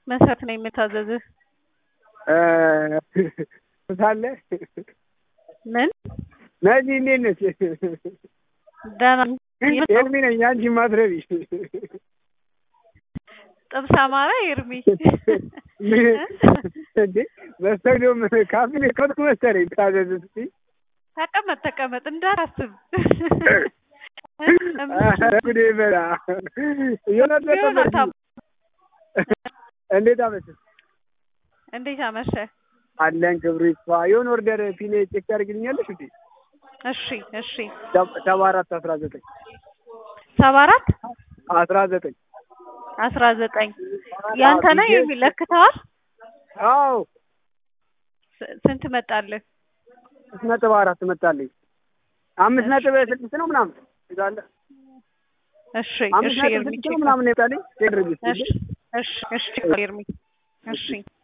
መሰረት ነው የምታዘዝህ? ሳለ ምን ነጂ እንዴት ነች? ደህና ኤርሚ ነኝ። አንቺ ማትረቢ ጥብስ አማራ ኤርሚ እንዴ በስተግዶም ካፌ ከትኩ መሰለኝ ታዘዝ እስኪ ተቀመጥ ተቀመጥ እንዳታስብ ጉዴ በላ የሆነት ዮናታን እንዴት አመሸ? እንዴት አመሸ? አለን ክብሩ ይስፋ። የሆነ ኦርደር ፒኔ ቼክ ታደርግልኛለሽ እንዴ? እሺ እሺ ሰባ አራት አስራ ዘጠኝ ሰባ አራት አስራ ዘጠኝ አስራ ዘጠኝ ያንተ ነው የሚለክተዋል? አዎ ስ- ስንት መጣልህ? ስድስት ነጥብ አራት መጣልኝ። አምስት ነጥብ ስድስት ነው ምናምን ይዛለ እሺ አምስት እሺ ነጥብ ኤርሚ ስድስት ነው ምናምን ይመጣልኝ። ቴድርጊስ እሺ እሺ እሺ ኤርሚ እሺ